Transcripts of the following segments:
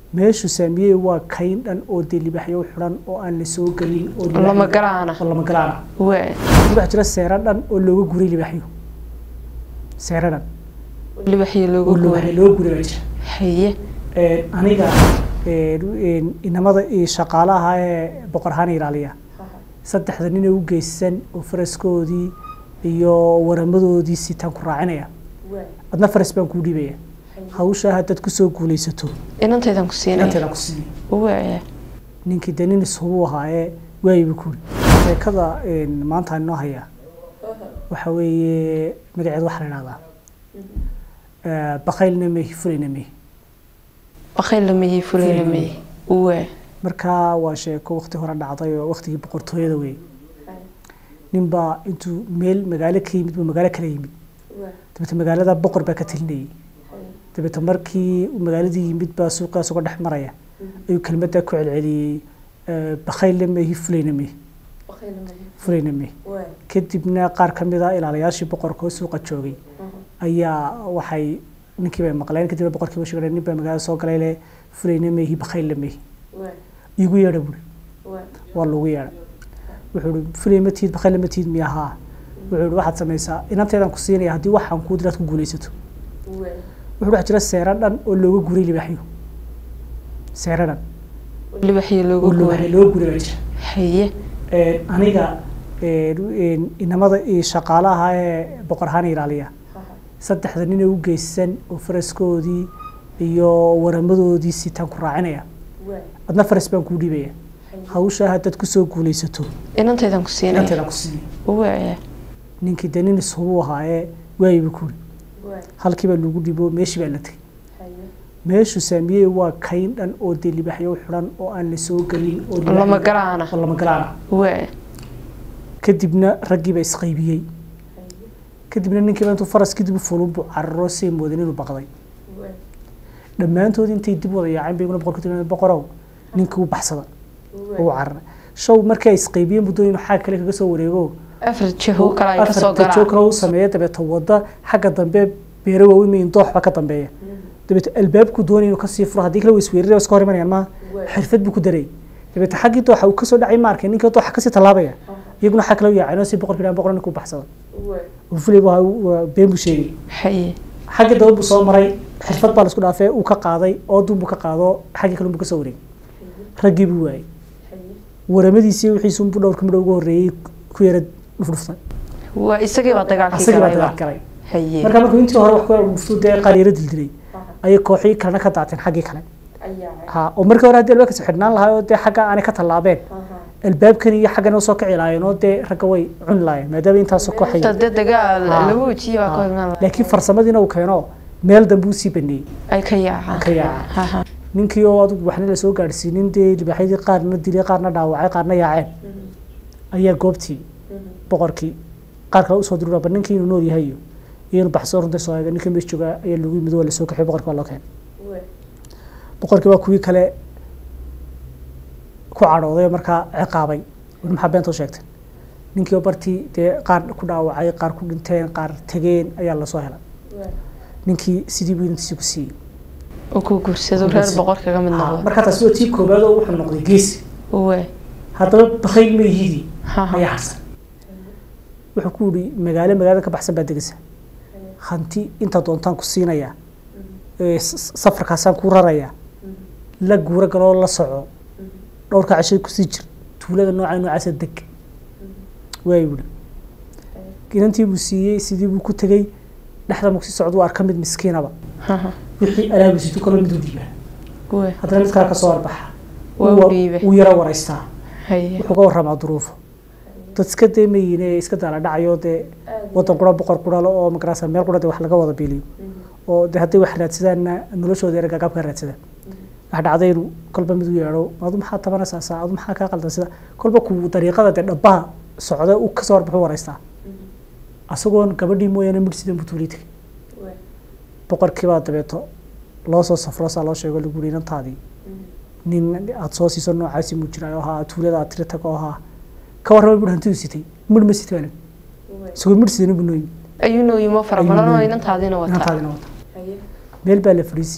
meeshu saamiyey waa kayn dhan oo dee libaxyo xidhan oo aan la soo gelin oo libaxyo- lama galaana oo lama galaana waa waxaa jira seero dhan oo looga guray libaxyo seero dhan libaxyo oo loogu looga guuray looga guray baa jira haye Een, aniga een, een, inamada iyo shaqaalaha ee boqor ahaan ilaaliya saddexda nin ee u geysan oo faraskoodii iyo waramadoodii sitaan ku raacinaya adna faras baan kuu dhiibaya hawshaa haddaad kusoo guulaysato inantaydan ku siinaya inanteedaan ku siinaya waa ninkii dee nin ishubu ahaayee waayiba kuuri sheekada een, maanta aan inoo hayaa waxa weeye magaceeda waxaa la idhahdaa Eh, bakaylna mehi fulayna mehi bakayl lamayey fulay lamayey waa markaa waa sheeko waqti hore dhacday oo waqtigii boqortooyada wey ninbaa intuu meel magaalo ka yimid buu magaalo kala yimid dabeete magaalada boqor baa ka talinayay dabeete markii uu magaaladii yimid baa suuqaas uga dhex maraya ayuu kelmaddaa ku celceliyey eh, bakhaylna mehi fulayna mehi fulayna mehi kadibna qaar ka mid a ilaalayaashii boqorka oo suuqa joogay ayaa waxay ninkii bay maqleen kadibna boqorkii baa sheegay nin baa magaalada soo galay le fulayna mehi bakhaylna mehi igu yeedha buuri waa lagu yeedha wuxuu ihi fulay ma tiid bakhayle ma tiid miya haa wuxuu ihi waxaad samaysaa inanteedaan ku siinaya haddii waxaan kuu diraad ku guulaysato wuxuu waxaa jira seero dhan oo looga guray libaxyo seero dhan libaxyo loogu oo looga guuray looga guray baa jira haye Een, aniga een, een, inamada iyo shaqaalaha ee boqor ahaan ilaaliya saddexda nin ee u geysan oo faraskoodii iyo waramadoodii sitaan ku raacinaya adna faras baan kuu dhiibaya hawshaa haddaad kusoo guulaysato inantaydan ku siinaya inanteedaan ku siinaya waa ninkii dee nin ishubu ahaayee waayiba kuuri halkii baa lagu dhibo meeshii baa la tegey meeshu saamiyey waa kayn dhan oo dee libaxyo xidhan oo aan la soo gelin oo libaxyo- lama galaana oo lama galaana waa kadibna raggii baa isqaybiyey kadibna ninkiiba intuu faraskii dib u fulun buu cararo say moodan inuu baqday dhammaantood intay dib wada yaaceen bay iguna boqorka tiri boqorow ninkii u baxsada oo u cararay show markii ay isqaybiyeen buu doonay inuu xagga kale kaga soo wareego afar jaho kale ay kasoo afarta galaan joogna uu sameeya dabeeta wadda xagga dambe beero waaweyn mayin dooxba ka dambeeya dabeeta albaabku doonay inuu kasii furo haddii kale way isweeraraya iska hor imanayaan maaha xirfad buu ku daray dabeeta xaggii dooxa uu kasoo dhacay ma arkay ninkii dooxa kasii tallaabaya iyaguna xag kale u yaaceen oo si boqorkii dhaan boqor ninkuu baxsada uu fulay waa waa been buu sheegay haye xagga dambe buu soo maray xirfad baa laisku dhaafee uu ka qaaday oodun buu ka qaado xaggii kale buu kasoo wareegay raggii buu waayey waramadiisii wixiisu buu dhowrka midho ugu horreeyey ku yara dhufdhuftay waa isagii baa dagaalkii asagii baa galayba dagaal galay haye marka markuu intii hore wax ku dhuftu dee qaar yara dildilay ayay kooxii kalena ka daateen xaggii kale ha oo markii hore haddii albaabkaasi xidhnaan lahaa oo dee xagga aanay ka tallaabeen albaabkan iyo xaggan u soo kici lahaayeen oo dee ragga way cuni lahaayeen maadaama intaasoo kooxay inta dee dagaal Ah. lagu wejiyey waa ka imaan laakiin farsamadiina uu keeno meel dambe uu sii baneeyey ay ka yaacaan ka yaacaan. Ha, ha. ninkii oo adigu waxna la soo gaadhsiinin dee libaaxyadii qaarna dilay qaarna dhaawacay qaarna yaaceen ayaa goobtii boqorkii qaar kale usoo diru ba ninkii inuu nool yahay iyo iyo inuu baxsoo runta soo eega ninka meesha joogaa ayaa lagu yimid waa lasoo kaxiyay boqorkii waa loo keenay boqorkii waa kuwii kale ku cadhooday oo markaa ciqaabay weli maxaa beentoo sheegteen ninkii oo bartii dee qaar ku dhaawacay qaar ku dhinteen qaar tegeen ayaa lasoo helay ninkii sidii buu inantiisii ku siiyey oo ku guursado reer boqor kaga mid Ha, noqdo markaa taasi waa tii koobaad oo wuxuu noqday geesi waa haddaba bakayl mayhidii Ha, ha. ayaa harsan wuxuu ku yihi magaalo magaalada ka baxsan baa degaysa hanti inta doontaan ku siinayaa ee s- s- safarkaasaan kuu rarayaa la guuro galoo la soco dhowrka cashada kusii jir tuulada nooca noocaasa deg waay buhi inantii buu siiyey sidii buu ku tegey dhexda marku sii socda waa arka mid miskiinaba Ha, ha. wixii alaabiisitu kaloo mid u dhiibaa waa haddana mid kale ka soo arbaxa Waa u dhiibay. wuu yara waraystaa haye wuxuu ka warramaa duruufo dad iska deemayin ee iska daala dhacayo dee wadan qura boqor quralo oo magarasa meel qura dee wax laga wada biiliyo oo dee hadday wax raadsadaanna noloshooda yara gagaabka raadsadaan wax dhacday inuu kolba mid u yeedho adu maxaa tabanaysaa saa adu maxaa kaa qaldan sida kolba ku dariiqada dee dhabbaha socda uu kasoo warbaxu waraystaa asagoon gabadhii mooyaane midh sidan buu tuulii tegay boqorkiibaa dabeeto loo soo safro saa loo sheego lagu yidhi inantaadii nin aada soo siiso noocaasi muu jiraayo ahaa tuulada aad tiri tago ahaa ka warrama bur hantidu sitay midh ma sitay baa isagoo midh sidan buu nooyimi ayuu nooyimo fara Ayuu badan oo nooyimi. inantaadiina wataa inantaadina wata meel baa la fadhiisiiyey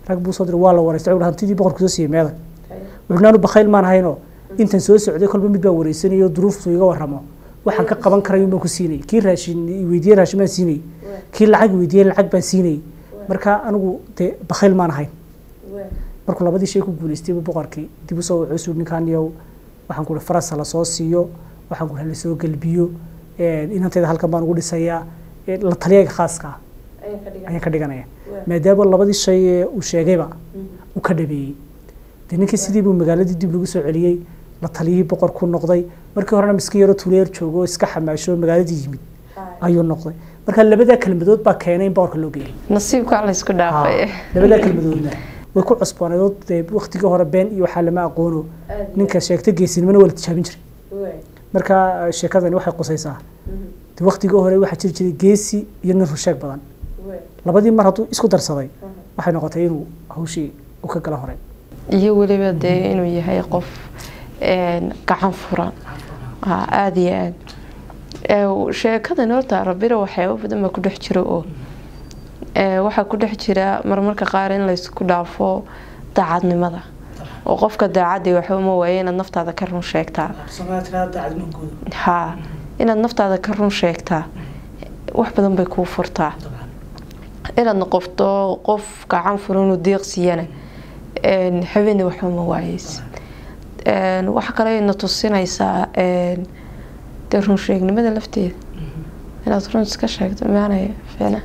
rag buu soo diray waa la wareystay wuxuu hantidii boqorku soo siiyey meedan wuxuu naanu bakhayl maan hayno intan soo socday kolba mid baa wareysanayo duruuftu iga warramo waxaan ka qaban karayo baan ku siinay kii raashin weydiiyey raashin baan siinay kii lacag weydiiyey lacag baan siinay marka anigu dee bakhayl maan ahayn markuu labadii shay ku guuleystay buu boqorkii dib usoo wuxuu suu ninkan yow waxaan kuhi farasa la soo siiyo waxaan kuhi la soo gelbiyo inantayda halkan baan ugu dhisayaa la taliyaga khaaska ah ayaan ka dhiganaya maadaama labadii shay ee uu sheegayba uu ka dhabeeyey dee ninkii sidii buu magaaladii dib lagu soo celiyey la taliyihii boqor ku noqday markii horena miska yaro tuleer joogo oo iska xamaasho magaaladii yimid ayuu noqday marka labadaa kelmadood baa keenay in boqorka loo geeyay nasiibka la isku dhaafay labadaa kelmadoodna way ku cusboonayd dee waqtigii hore been iyo waxaa lama aqoono ninka sheegta geesinimana waa la tijaabin jiray marka sheekadani waxay qusaysaa de waqtigii hore waxaa jiri jiray geesi iyo nin rusheeg badan labadii mar hadduu isku darsaday waxay noqotay inuu hawshii u ka gala hore iyo weliba dee inuu yahay qof gacan furan aada iyo aada sheekadan horta rabira waxyaaba badan baa ku dhex jira oo waxaa ku dhex jira marmarka qaar in laysku dhaafo daacadnimada oo qofka daacadii waxba ma waaye inaad naftaada ka run sheegtaa ha inaad naftaada ka run sheegtaa wax badan bay kuu furtaa inaad noqoto qof gacan furanoo deeqsiyana habeeni waxba ma waayeys waxa kale na tusinaysaa dee runsheegnimada lafteeda inaad run iska sheegto maanaya fiicna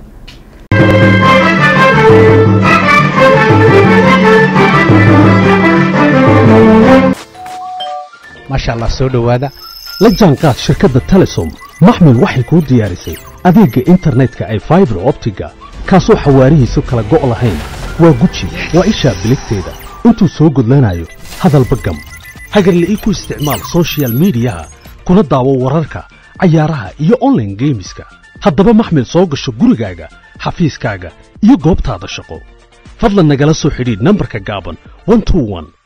maasha allah soo dhowaada la jaanqaad shirkadda telesom maxmil waxay kuu diyaarisay adeegga internetka ay faibar optiga kaasoo xawaarihiisu kala go' lahayn waa guji waa ishaa biligteeda intuu soo gudlanayo hadalba gam hagarle ii ku isticmaal sochial midiyaha kuna daawo wararka cayaaraha iyo onlaine geemiska haddaba maxmil soo gasho gurigaaga xafiiskaaga iyo goobtaada shaqo fadlan nagala soo xidhiidh nambarka gaaban